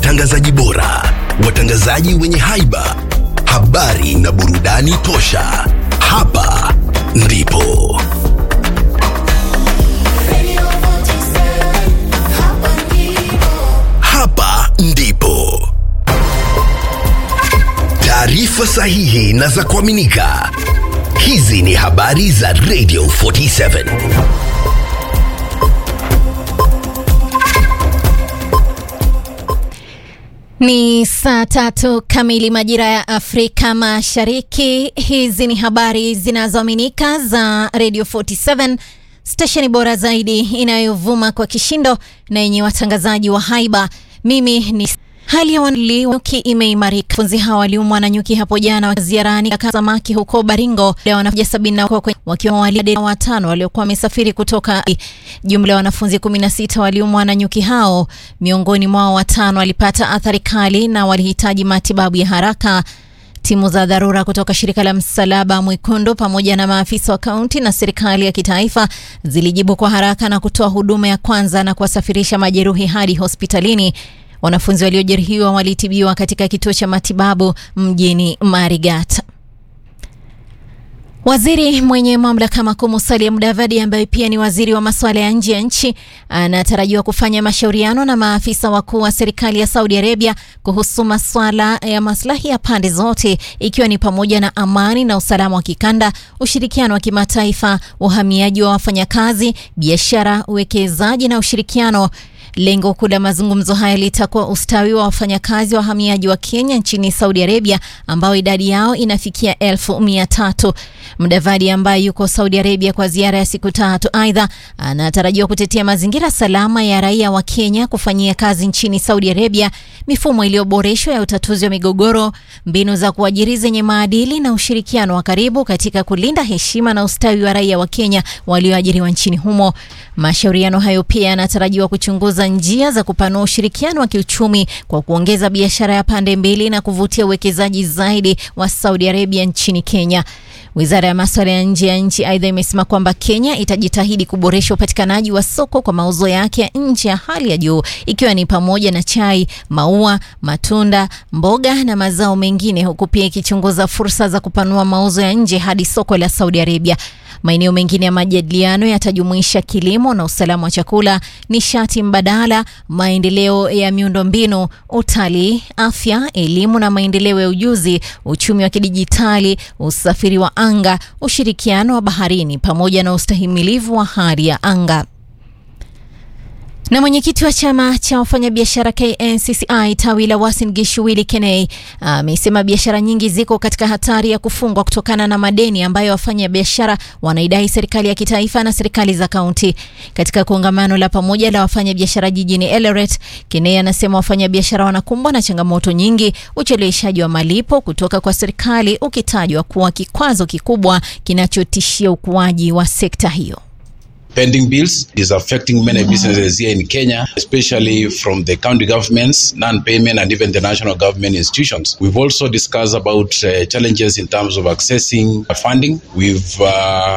watangazaji bora, watangazaji wenye haiba, habari na burudani tosha. Hapa ndipo hapa ndipo taarifa sahihi na za kuaminika. Hizi ni habari za Radio 47. Ni saa tatu kamili majira ya Afrika Mashariki. Hizi ni habari zinazoaminika za Radio 47, stesheni bora zaidi inayovuma kwa kishindo na yenye watangazaji wa haiba. Mimi ni Hali ya nyuki imeimarika. Wanafunzi hawa waliumwa na nyuki hapo jana ziarani kaka samaki huko Baringo. Leo wanafunzi sabini na wakiwa walimu watano waliokuwa wamesafiri kutoka. Jumla ya wanafunzi 16 waliumwa na nyuki hao, miongoni mwao watano walipata athari kali na walihitaji matibabu ya haraka. Timu za dharura kutoka shirika la Msalaba Mwekundu pamoja na maafisa wa kaunti na serikali ya kitaifa zilijibu kwa haraka na kutoa huduma ya kwanza na kuwasafirisha majeruhi hadi hospitalini. Wanafunzi waliojeruhiwa walitibiwa katika kituo cha matibabu mjini Marigat. Waziri mwenye mamlaka makuu Musalia Mudavadi ambaye pia ni waziri wa masuala ya nje ya nchi anatarajiwa kufanya mashauriano na maafisa wakuu wa serikali ya Saudi Arabia kuhusu masuala ya maslahi ya pande zote ikiwa ni pamoja na amani na usalama wa kikanda, ushirikiano wa kimataifa, uhamiaji wa wafanyakazi, biashara, uwekezaji na ushirikiano Lengo kuu la mazungumzo haya litakuwa ustawi wa wafanyakazi wa wahamiaji wa Kenya nchini Saudi Arabia ambao idadi yao inafikia elfu mia tatu. Mudavadi ambaye yuko Saudi Arabia kwa ziara ya siku tatu, aidha anatarajiwa kutetea mazingira salama ya raia wa Kenya kufanyia kazi nchini Saudi Arabia, mifumo iliyoboreshwa ya utatuzi wa migogoro, mbinu za kuajiri zenye maadili na ushirikiano wa karibu katika kulinda heshima na ustawi wa raia wa Kenya walioajiriwa nchini humo. Mashauriano hayo pia yanatarajiwa kuchunguza njia za kupanua ushirikiano wa kiuchumi kwa kuongeza biashara ya pande mbili na kuvutia uwekezaji zaidi wa Saudi Arabia nchini Kenya. Wizara ya masuala ya nje ya nchi aidha imesema kwamba Kenya itajitahidi kuboresha upatikanaji wa soko kwa mauzo yake ya nje ya hali ya juu ikiwa ni pamoja na chai, maua, matunda, mboga na mazao mengine, huku pia ikichunguza fursa za kupanua mauzo ya nje hadi soko la Saudi Arabia. Maeneo mengine ya majadiliano yatajumuisha kilimo na usalama wa chakula, nishati mbadala, maendeleo ya miundombinu, utalii, afya, elimu na maendeleo ya ujuzi, uchumi wa kidijitali, usafiri wa anga, ushirikiano wa baharini pamoja na ustahimilivu wa hali ya anga. Na mwenyekiti wa chama cha wafanyabiashara KNCCI tawi la Uasin Gishu Willy Kenei amesema biashara nyingi ziko katika hatari ya kufungwa kutokana na madeni ambayo wafanyabiashara wanaidai serikali ya kitaifa na serikali za kaunti. Katika kongamano la pamoja la wafanyabiashara jijini Eldoret, Kenei anasema wafanyabiashara wanakumbwa na changamoto nyingi, ucheleweshaji wa malipo kutoka kwa serikali ukitajwa kuwa kikwazo kikubwa kinachotishia ukuaji wa sekta hiyo. pending bills is affecting many businesses here in Kenya, especially from the county governments, non-payment, and even the national government institutions. We've also discussed about uh, challenges in terms of accessing funding. We've uh,